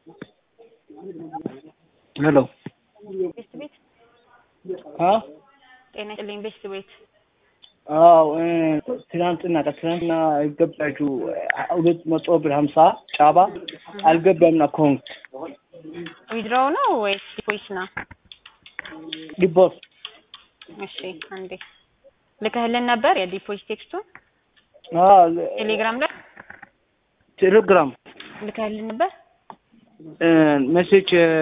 ሄሎ ቤስት ቤት አ ጤና ይስጥልኝ። ቤስት ቤት አዎ እ ትናንትና ከትናንትና ገባችሁ ሁለት መቶ ብር ሀምሳ ጫባ አልገባም አካውንት ዊድሮው ነው ወይስ ዲፖዚት ነው? ዲቦስ እሺ አንዴ ልከህልን ነበር የዲፖዚት ቴክስቱን አ ቴሌግራም ላይ ቴሌግራም ልከህልን ነበር እ ሜሴጅ እ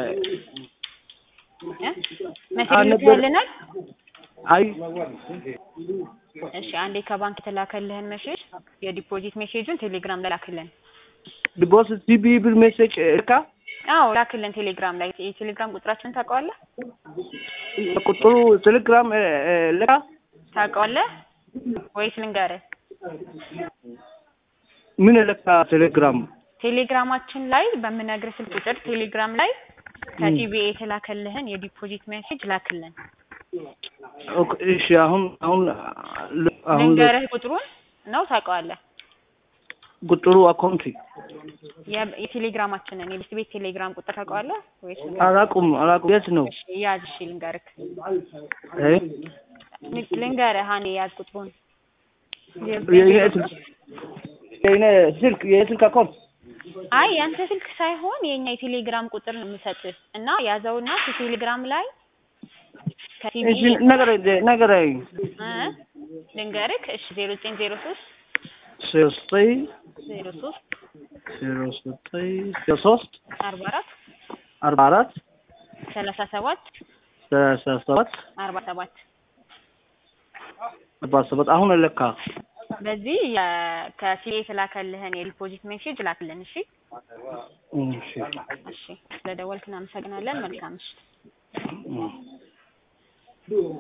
እ መሴጅ ነበር። ልከህልናል? አይ እሺ አንዴ ከባንክ የተላከልህን ሜሴጅ የዲፖዚት ሜሴጁን ቴሌግራም ላይ ላክልን። ዲቦስ ሲቢ ብር ሜሴጅ ልካ አዎ ላክልን ቴሌግራም ላይ የቴሌግራም ቁጥራችንን ታውቀዋለህ? ቁጥሩ ቴሌግራም እ እ ልካ ታውቀዋለህ ወይስ ልንገርህ? ምን ልካ ቴሌግራም ቴሌግራማችን ላይ በምነግርህ ስልክ ቁጥር ቴሌግራም ላይ ከቲቢኤ የተላከልህን የዲፖዚት ሜሴጅ ላክልን። ኦኬ፣ እሺ አሁን አሁን አሁን ልንገርህ ቁጥሩን ነው ታውቀዋለህ? ቁጥሩ አካውንት የ- የቴሌግራማችንን የቤት ቤት ቴሌግራም ቁጥር ታውቀዋለህ ወይስ ልንገርህ? አላቁም አላቁም የት ነው እሺ ያዝ። እሺ ልንገርህ እ ል- ልንገርህ ሀኔ ያዝ ቁጥሩን የኔ የኔ ስልክ የስልክ አካውንት አይ ያንተ ስልክ ሳይሆን የኛ የቴሌግራም ቁጥር ነው የምሰጥህ እና ያዘውና ከቴሌግራም ላይ እሺ ከቲቢኤ ነገር ነገር እ ልንገርህ እሺ ዜሮ ዘጠኝ ዜሮ ሶስት ዘጠኝ ዜሮ ሶስት ዜሮ ዘጠኝ ዜሮ ሶስት አርባ አራት አርባ አራት ሰላሳ ሰባት ሰላሳ ሰባት አርባ ሰባት አርባ ሰባት አሁን ለካ በዚህ የ- ከሲኤ የተላከልህን የዲፖዚት ሜሴጅ ላክልን። እሺ እሺ እሺ ስለደወልክ እናመሰግናለን። መልካም ምሽት። እ